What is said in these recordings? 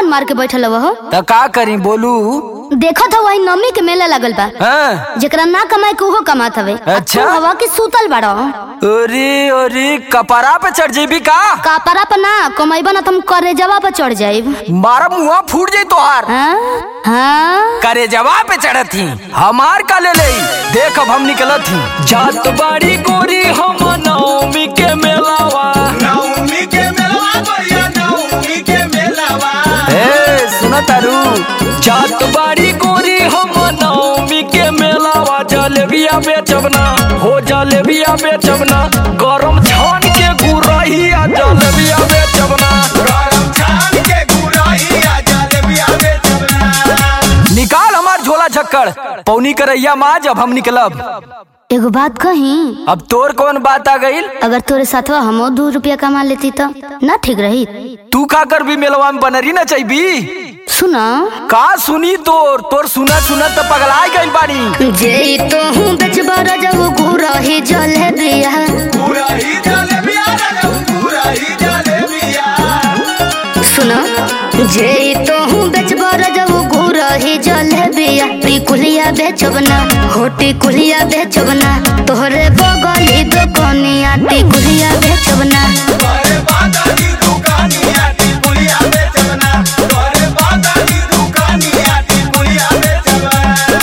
मन मार के बैठल हो तो का करी बोलू देखत हो वही नमी के मेला लगल बा हाँ जेकरा ना कमाए के उहो कमात हवे आ अच्छा। तू हवा के सूतल बाड़ो अरे अरे कपड़ा पे चढ़ जेबी का कापरा पर ना कमाइबा ना तुम करे जवा पर चढ़ जाइब मारा मुआ फूट जाई तोहार हाँ हाँ करे जवा पे चढ़त थी हमार का ले ले देख अब हम निकलत थी जात बाड़ी गोरी हम नवमी के मेलावा नवमी के मेलवा भैया नवमी के मेलवा ए सुना तारू जात बाड़ी गोरी हम नवमी के मेलावा जलेबिया बेचबना हो जलेबिया बेचबना गरम छान के गुरहिया जलेबिया बेचबना गरम छान के गुराई आ जलेबिया बेचबना निकाल हमार झोला झक्कड़ पौनी करैया माँ जब हम निकलब एगो बात कही अब तोर कौन बात आ गईल अगर तोरे साथवा हमो दो रुपया कमा लेती तो ना ठीक रही तू का कर भी मेलवा में बनरी ना चाहिए सुना का सुनी तोर तोर सुना सुना तो पगलाय गईल बानी जे तो हूँ बेचबा जब गुरही जलेबिया गुराई जलेबिया रे गुराई जलेबिया सुना जे तो हूँ बेचबा जब गुरही जलेबिया टिकुलिया बेचबना हो टिकुलिया बेचबना तोहरे बगली दुकनिया टिकुलिया बेचबना तोरे बादानी दुकानिया टिकुलिया बेचबना तोरे बादानी दुकानिया टिकुलिया बेचबना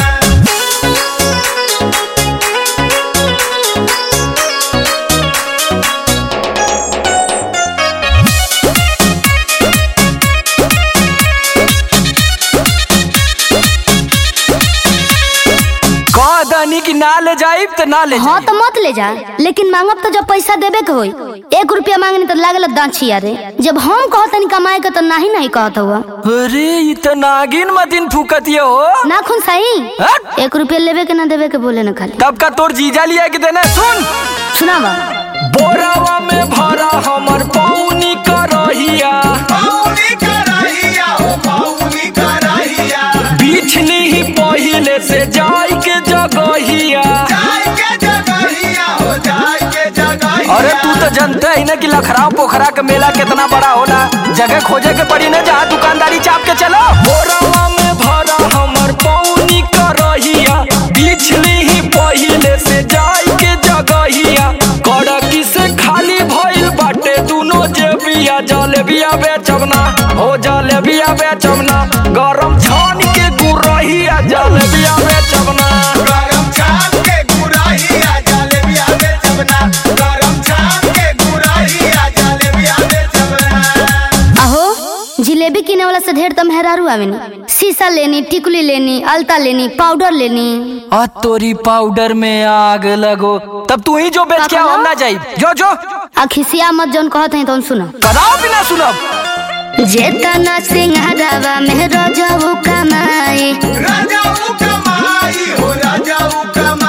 कह दनी कि ना ले जाइब तो ना ले हाँ जाइब तो मत ले जा लेकिन मांगब तो जब पैसा देबे के होई एक रुपया मांगनी तो लागल दाछिया रे जब हम कहतनी कमाए के तो नाही नहीं कहत हुआ अरे इ तो नागिन मतिन फूकतिए हो ना खुन सही हट! एक रुपया लेबे के ना देबे के बोले ना खाली तब का तोर जीजा लिया के देने सुन सुनावा बोरावा में भरा हमर पौनी करहिया पाउनी कराहिया ओ पाउनी कराहिया बिछली ही पहिले से जाई के जगहिया जाय के जगहिया हो जाय के जगहिया अरे तू तो जानते ही ना कि लखराव पोखरा का मेला कितना बड़ा होला जगह खोजे के पड़ी ना जहाँ दुकानदारी चाप के चलो बोरावा में भरा हमर पौनी करहिया बिछली ही पहिले से जाई के जगहिया कड़की से खाली भइल बाटे दुनो जेबिया जलेबिया बेचबना हो जलेबिया बेचबना गरम छान के गुरहिया जलेबिया बेचबना गरम छान के गुराहिया जलेबिया बेचबना गरम छान के गुराहिया जलेबिया बेचबना अहो जिलेबी किने वाला से ढेर तो मेहरारू आवेनी शीशा लेनी टिकुली लेनी अलता लेनी पाउडर लेनी आ तोरी पाउडर में आग लगो तब तू ही जो बेच के आओ, हम ना जाई जो जो आ खिसिया मत जौन कहत हैं तो सुनो कदाओ भी ना सुनब जेतना सिंहारावा में रजऊ कमाई राजाऊ कमाई हो राजाऊ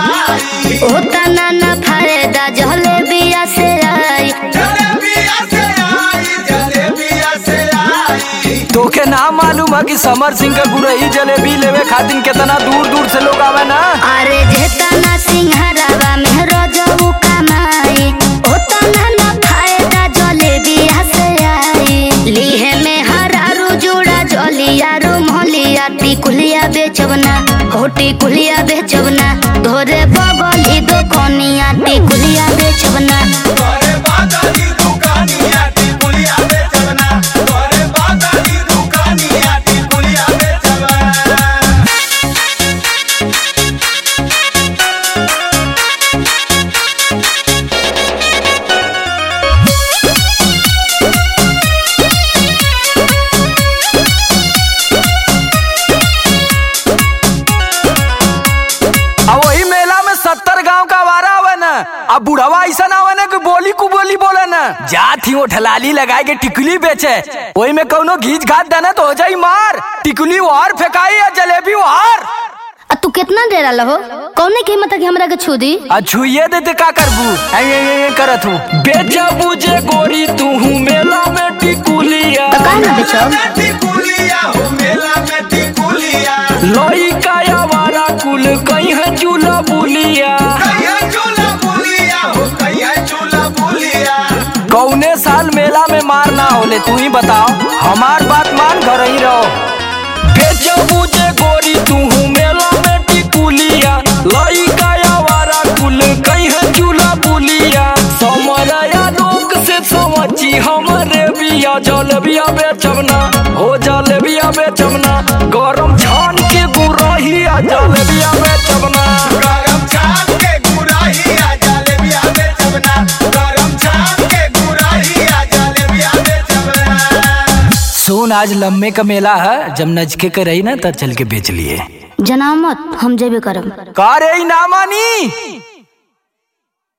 कमाई ओतना ना फायदा जलेबिया से आई जलेबिया से आई जलेबिया से आई तोके ना मालूम है कि समर सिंह का गुरही जलेबी लेवे खातिर कितना दूर दूर से लोग आवे ना अरे जेतना सिंहारावा में रजऊ कमाई ओतना ना फायदा जलेबिया से आई लीहे में हरारू जुड़ा जलिया रुमलिया टिकुलिया बेचबना हो टिकुलिया बेचबना धोरे बगली दुकनिया टिकुलिया बेचबना तोरे बादानी दुकानिया टिकुलिया बेचबना तोरे बादानी दुकानिया टिकुलिया बेचबना अब वही मेला में सत्तर गांव का वारा आवे ना अब बुढ़वा ऐसा ना आवे ना कि बोली कु बोली बोले ना जात ही वो ठलाली लगाए के टिकुली बेचे वही में कौनो घीच घात देना तो हो जाई मार टिकुली वार फेंकाई या जलेबी वार आ तू कितना डेरा लहो कौने की हिम्मत है कि हमरा के छू दी आ छुइये देते का करबू ऐ ऐ ऐ ऐ करत हूँ बेचबू जे गोरी तू हूँ मेला में टिकुलिया तो काहे ना बेचब टिकुलिया हो मेला में टिकुलिया लोई का आवारा कुल कहीं है चूल्हा बुलिया कहिया चूल्हा बुलिया हो कहिया चूल्हा बुलिया कौने साल मेला मेला में मार ना होले तू ही बताओ हमार बात मान घर ही रहो बेचबू जे गोरी तू मेला में टिकुलिया लइका आवारा कुल कहीं चूल्हा बुलिया समरया लोग से समझी हमरे बिया जल बिया बेचबना हो जल बिया बेचबना गरम छान के गुरहिया जल बिया बेचबना गरम छाप के गुराहिया जलेबिया बेचबना गरम छाप के गुराहिया जलेबिया बेचबना सुन आज लम्बे का मेला है जब नजके के रही ना तब चल के बेच लिए जनामत हम जेबे करब का रे ई ना मानी